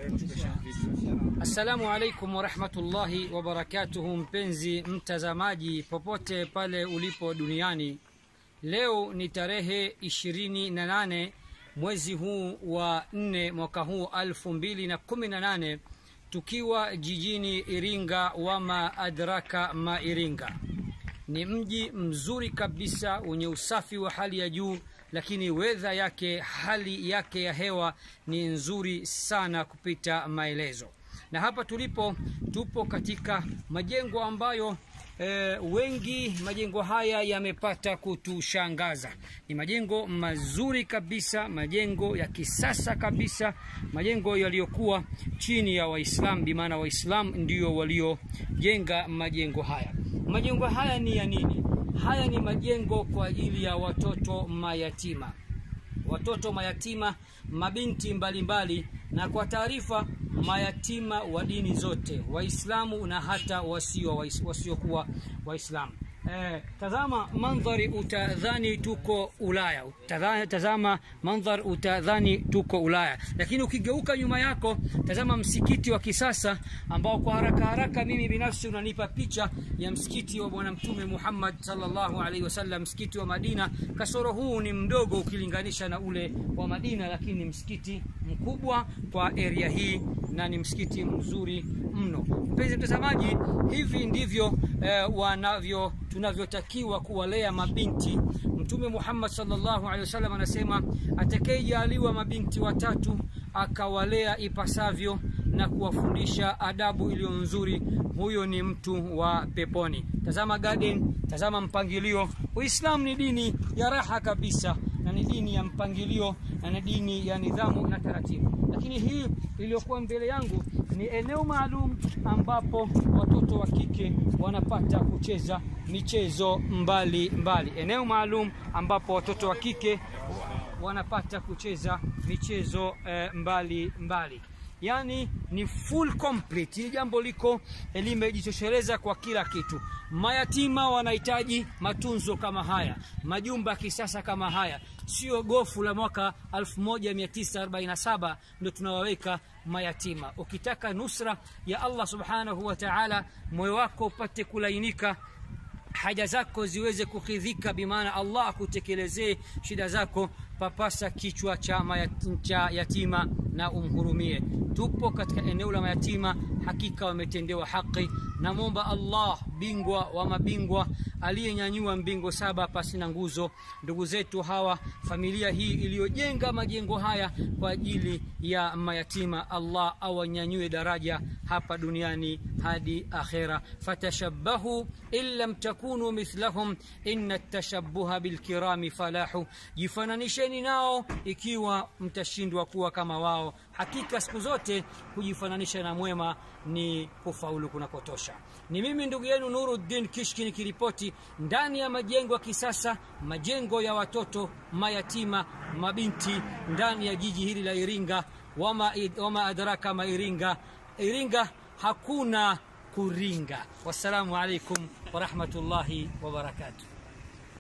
Assalamu alaikum warahmatullahi wabarakatuhu, mpenzi mtazamaji popote pale ulipo duniani. Leo ni tarehe ishirini na nane mwezi huu wa nne mwaka huu alfu mbili na kumi na nane tukiwa jijini Iringa, wama adraka ma Iringa. Ni mji mzuri kabisa wenye usafi wa hali ya juu, lakini wedha yake, hali yake ya hewa ni nzuri sana kupita maelezo. Na hapa tulipo, tupo katika majengo ambayo e, wengi majengo haya yamepata kutushangaza. Ni majengo mazuri kabisa, majengo ya kisasa kabisa, majengo yaliyokuwa chini ya Waislamu, bimaana Waislamu ndio waliojenga majengo haya. Majengo haya ni ya nini? Haya ni majengo kwa ajili ya watoto mayatima, watoto mayatima, mabinti mbalimbali mbali, na kwa taarifa mayatima wa dini zote, Waislamu na hata wasio wasiokuwa Waislamu. Eh, tazama mandhari utadhani tuko Ulaya. Tazama, tazama mandhari utadhani tuko Ulaya, lakini ukigeuka nyuma yako, tazama msikiti wa kisasa ambao kwa haraka haraka mimi binafsi unanipa picha ya msikiti wa Bwana Mtume Muhammad sallallahu alaihi wasallam, msikiti wa Madina. Kasoro huu ni mdogo ukilinganisha na ule wa Madina, lakini ni msikiti mkubwa kwa area hii na ni msikiti mzuri mno. Mpenzi mtazamaji, hivi ndivyo eh, wanavyo tunavyotakiwa kuwalea mabinti. Mtume Muhammad sallallahu alaihi wasallam anasema atakayejaliwa mabinti watatu akawalea ipasavyo na kuwafundisha adabu iliyo nzuri, huyo ni mtu wa peponi. Tazama garden, tazama mpangilio. Uislamu ni dini ya raha kabisa na ni dini ya mpangilio na ni dini ya nidhamu na taratibu. Lakini hii iliyokuwa mbele yangu ni eneo maalum ambapo watoto wa kike wanapata kucheza michezo mbali mbali. Eneo maalum ambapo watoto wa kike wanapata kucheza michezo eh, mbali mbali yaani ni full complete. Hili jambo liko limejitosheleza kwa kila kitu. Mayatima wanahitaji matunzo kama haya, majumba ya kisasa kama haya, sio gofu la mwaka 1947 ndio tunawaweka mayatima. Ukitaka nusra ya Allah subhanahu wa ta'ala, moyo wako upate kulainika haja zako ziweze kukidhika, bimaana Allah akutekelezee shida zako, papasa kichwa cha, cha yatima na umhurumie. Tupo katika eneo la mayatima, hakika wametendewa haki. Namwomba Allah bingwa wa mabingwa aliyenyanyua mbingo saba pasi na nguzo, ndugu zetu hawa, familia hii iliyojenga majengo haya kwa ajili ya mayatima, Allah awanyanyue daraja hapa duniani hadi akhera. Fatashabbahu in lam takunu mithlahum inna tashabbuha bilkirami falahu, jifananisheni nao ikiwa mtashindwa kuwa kama wao. Hakika siku zote kujifananisha na mwema ni kufaulu kunakotosha. Ni mimi ndugu yenu Nuruddin Kishki nikiripoti ndani ya majengo ya kisasa, majengo ya watoto mayatima, mabinti ndani ya jiji hili la Iringa. Wama, wama adraka ma Iringa. Iringa hakuna kuringa. Wassalamu alaikum warahmatullahi wabarakatuh.